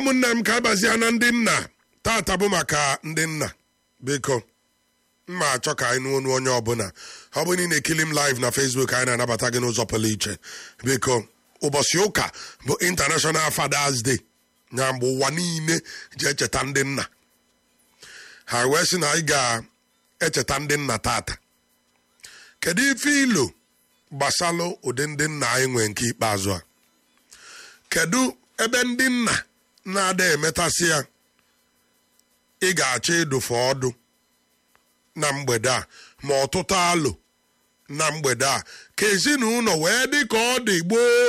ụmụnne m ka abazie na ndị nna tata bụ maka ndị nna biko mma achọ ka anyị nụ onu onye ọbụla ọ bụ na ị na-ekili m live na Facebook anyị na-anabata gị n'ụzọ pụrụ iche biko ụbọchị ụka bụ International Fathers Day nya mgbe ụwa niile ji echeta ndị nna ha wee sị na anyị ga-echeta ndị nna tata kedu ife ilo gbasalụ ụdị ndị nna anyị nwee nke ikpeazụ a kedu ebe ndị nna na-ada emetasị ya ị ga-achọ ịdụfe ọdụ na mgbede a ma ọtụtụ alụ na mgbede a ka ezinụlọ wee dị ka ọ dị gboo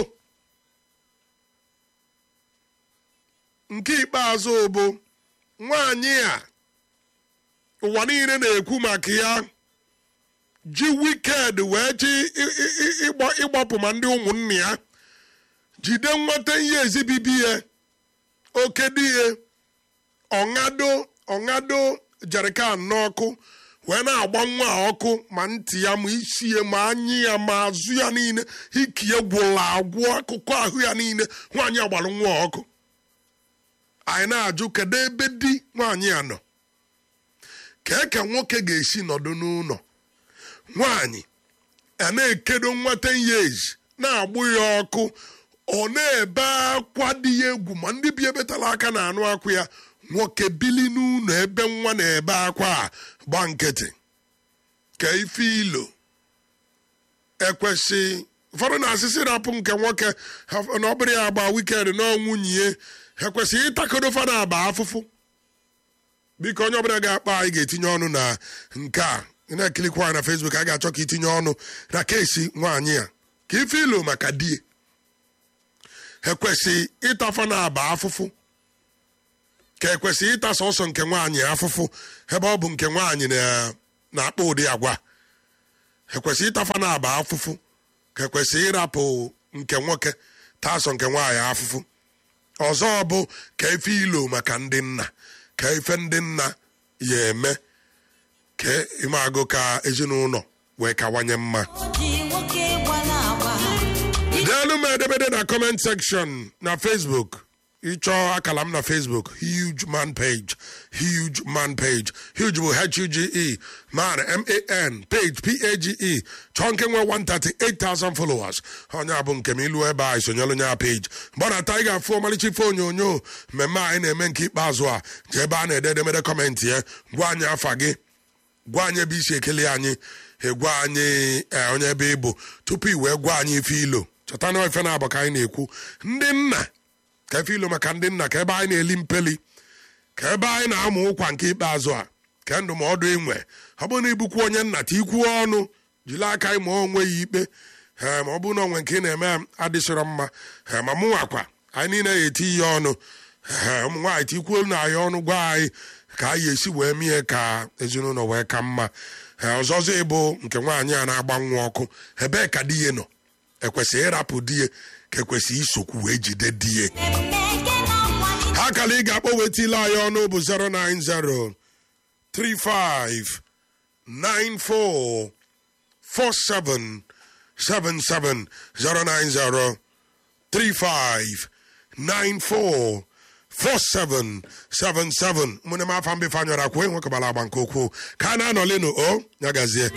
nke ikpeazụ bụ nwaanyị a ụwa niile na-ekwu maka ya ji wiked wee ji ịgbapụ ma ndị ụmụnne ya jide nweta ihe ezibibi ya oke di ya ọṅado ọṅado jerikan n'ọkụ wee na-agba nwa a ọkụ ma ntị ya ma isi ya ma anya ya ma azụ ya niile iki ya gwụla agwụ akụkụ ahụ ya niile nwaanyị agbara nwa ọkụ anyị na-ajụ kedu ebe di nwaanyị a nọ ka eke nwoke ga-esi nọdụ n'ụlọ nwaanyị a na-ekedo nwata years na-agbụ ya ọkụ ọ na-ebe akwa dị ya egwu ma ndị bi ebetala aka na anụ akwụ ya nwoke bili n'ụlọ ebe nwa na-ebe akwa a gba nkịtị ka ife ilo ekwesị ụfọdụ na-asịsị rapụ nke nwoke na ọ bụrụ ya agba wikend na ọnwụnye ekwesịghị ịtakodo fada aba afụfụ biko onye ọbụla ga-akpa anyị ga-etinye ọnụ na nke a na-ekilikwa anyị na Facebook a ga-achọ ka itinye ọnụ na kesi nwaanyị a ka ife ilo maka die ekwesị ịtafa na aba afụfụ ka ekwesị ịta sọsọ nke nwaanyị afụfụ ebe ọ bụ nke nwaanyị na-akpa ụdị agwa ekwesị ịtafa na aba afụfụ ka ekwesị ịrapụ nke nwoke tasọ nke nwaanyị afụfụ ọzọ bụ ka efe ilo maka ndị nna ka ife ndị nna ya eme ka ịmagụ ka ezinụlọ wee kawanye mma deelu m edemede na comment section na facebook ịchọọ akala m na facebook huge man page huge man page huge bụ h-u-g-e man m-a-n page p-a-g-e chọọ nke nwe 138,000 followers onye a bụ nke m ilu ebe a isonyelu onye a page mgbe na ata ị ga-afụ ọmalịcha ife onyonyo mmemme anyị na-eme nke ikpeazụ a ji ebe a na-ede edemede kọmentị ya gwa anyị afa gị gwa anyị ebe isi ekele anyị egwa anyị onye ebe ị bụ tupu i wee gwa anyị ife ilo chọta na ife na-abụ ka anyị na-ekwu ndị nna ka efe ilo maka ndị nna ka ebe anyị na-eli mpeli ka ebe anyị na-amụ ụkwa nke ikpeazụ a ka ndụmọdụ inwe ọ bụrụ na ibukwu onye nna ta ikwuo ọnụ jiri aka anyị ma onwe ya ikpe ee ma ọ bụrụ na onwe nke ị na-eme adịsịrọ mma ee ma mụ nwakwa anyị niile ya eti ihe ọnụ ee ụmụ nwaanyị tikwuo na anyị ọnụ gwa anyị ka anyị esi wee mie ka ezinụlọ wee ka mma ee ọzọzọ ịbụ nke nwaanyị a na-agba nwa ọkụ ebee ka di ya nọ ekwesịghị ịrapụ di ya ka ekwesịghị isokwu wee jide di ya ha kala ị ga-akpọ wetila anyị ọnụ bụ 090 35 94 47 77 090 35 94 4777 mụne m afa mbefe anyọrọ akwụ enwekọbara agba nke ukwuu ka a na-anọlinu o ya gazie